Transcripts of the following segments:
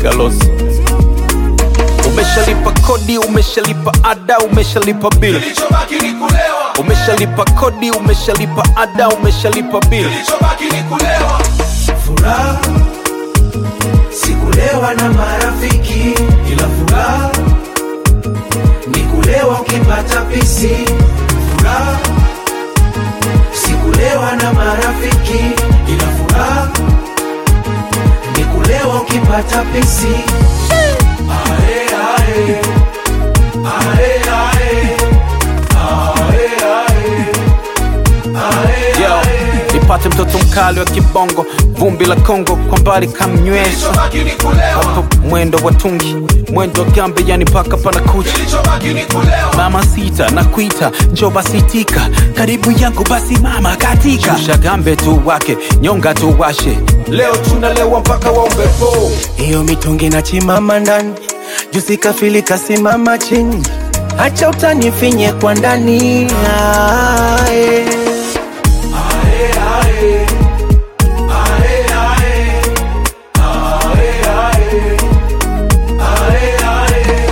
piga losi. Umeshalipa kodi, umeshalipa ada, umeshalipa bill, kilichobaki ni kulewa, umeshalipa kodi, umeshalipa ada, umeshalipa bill. kilichobaki ni kulewa. furaha sikulewa na marafiki ila furaha ni kulewa ukipata pisi furaha sikulewa na marafiki ila furaha ni kulewa ukipata pisi ae, ae. Ae, ae. Ae, ae. Ae, Yo, ae. nipate mtoto mkali wa kibongo, vumbi la Kongo kwa mbali kamnywesha Kilichobaki ni kulewa, hapo mwendo wa tungi, mwendo wa gambe, yani paka pana kucha kilichobaki ni kulewa. mama sita na kuita njo basitika karibu yangu basi mama katika shusha gambe tu wake nyonga tu washe leo tunalewa mpaka waombe po hiyo mitungi na chimama ndani jusi kafili kasimama chini hacha utanifinye kwa ndani Ae. Ae, ae. Ae, ae. Ae, ae. Ae, ae.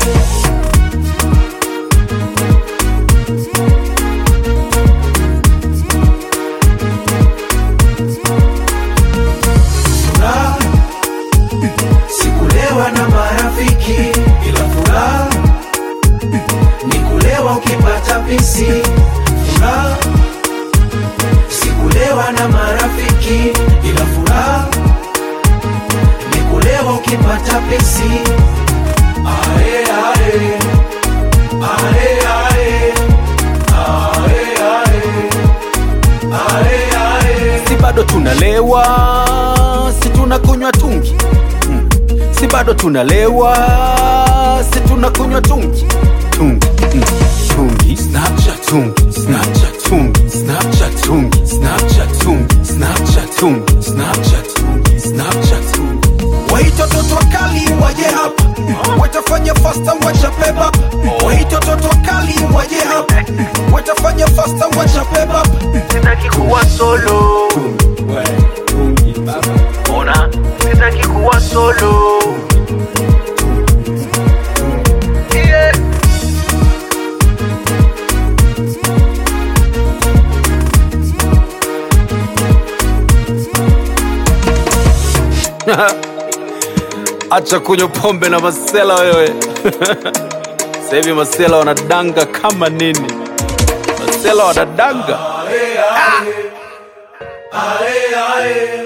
Furaha sikulewa na marafiki ila furaha ni kulewa ukipata pisi furaha sikulewa na marafiki ila furaha ni kulewa ukipata pisi ae, ae. Ae, ae. Ae, ae. Ae, ae. si bado tunalewa si tunakunywa tungi mm. si bado tunalewa si tunakunywa tungi tungi mm. tungi snapchat tungi snapchat tungi snapchat tungi snapchat tungi snapchat tungi snapchat tungi snapchat tungi Waita watoto wakali waje hapa, watafanya fasta wachape baba. Waita watoto wakali waje hapa, watafanya fasta wachape baba. sitaki kuwa solo ona sitaki kuwa solo yeah. acha kunywa pombe na masela wewe sasa hivi masela wanadanga kama nini masela wanadanga Ae, ae.